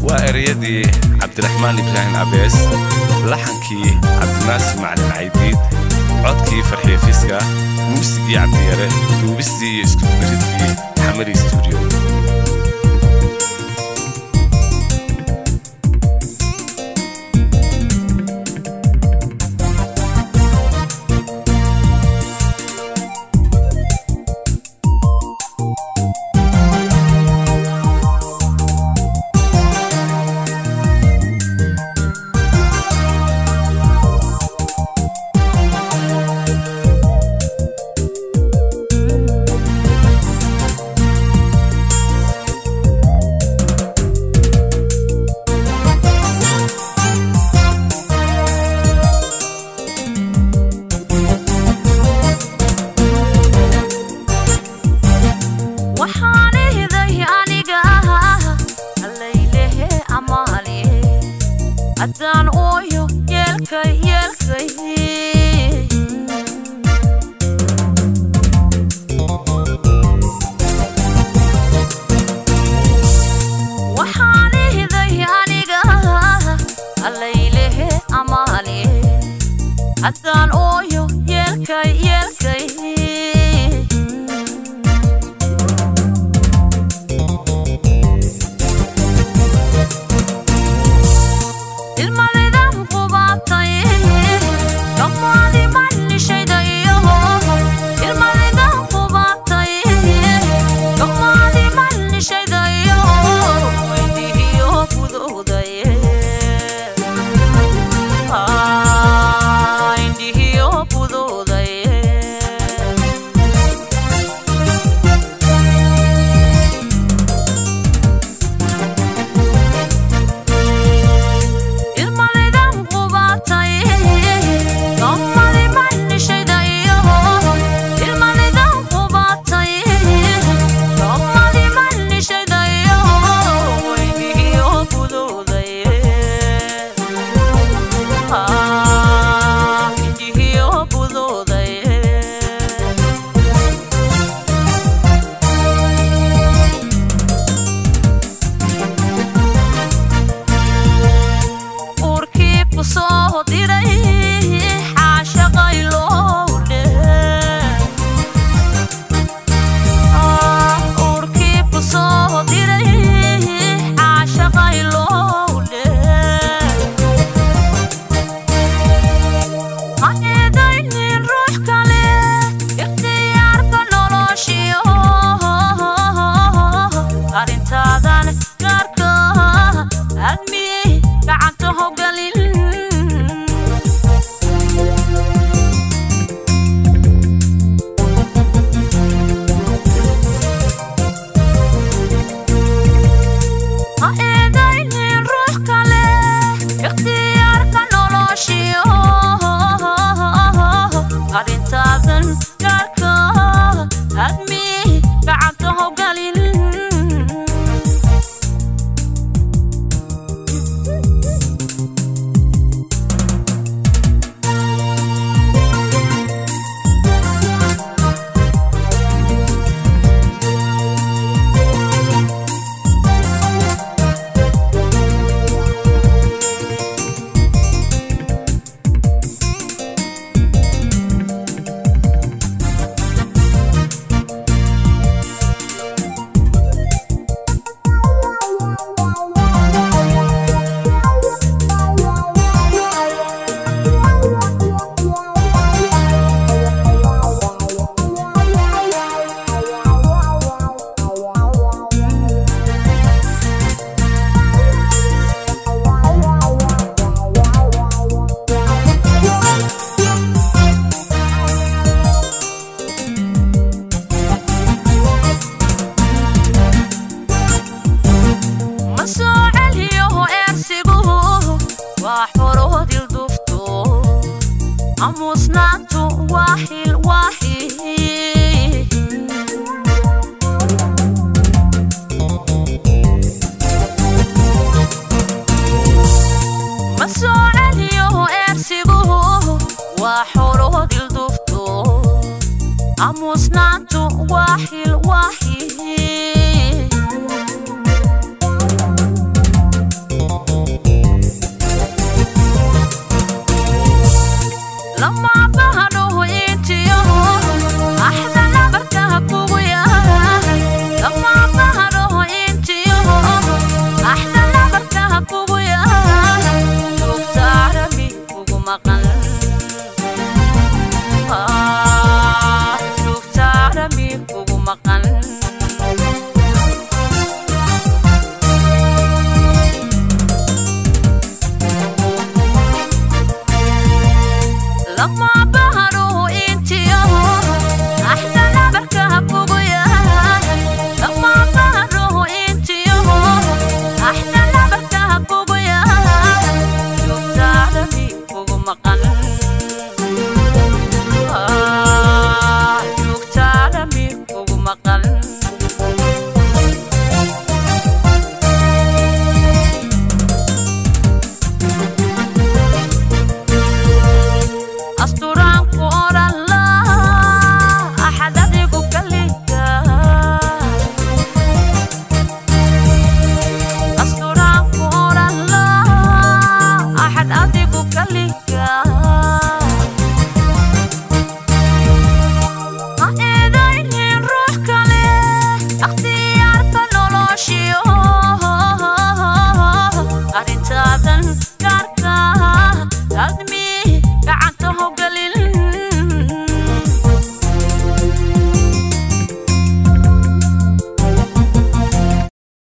waa ereyadii cabdiraxmaan ibraahim abees laxankii cabdinaasir macalin caydiid codkii farxiyo fiska muusigii cabdiyare duubistii iyo iskudubaridkii xamari stuudiyo waxaanihiday aniga allaylehe amaali haddaan ooyo yeelkay yeelkay waxaanihiday aniga allaylehe amaali haddaan ooyo yeelkay yeelkay ilmadaydan qubaatay dhammaadi mannishayda iyo ilmadaydan qubaatay dhammaadi mannishayda iyo weydihiyo budowdaye indhihiyo budowdaye ilmadaydan qubaatay dhammaadi mannishayda iyo ilmadaydan qubaatay dhammaadi mannishayda iyo weydihiyo budowdaye indhihiyo budowdaye urkii ku soo diray xaashaqay lowdhe urkii ku soo diray xaashaqay lowdhe ha eedaynin ruux kale ikhtiyaarka noloshiyo arrintaadan gaarka admi gacanta hogalin ha eedaynin ruux kale ikhtiyaarka noloshiyo arrintaadan gaarka admi gacanta hogalin maqan lama baharuhu intiyaho axdana barkaha kugu yahay lama baharuhu intiyaho axdana barkaha kugu yahay joogtaadami kugu maqan Ah, joogtaadami kugu maqan asturaanku odhan lahaa axad adigu kaliga asturaanku odhan lahaa axad adigu kaliga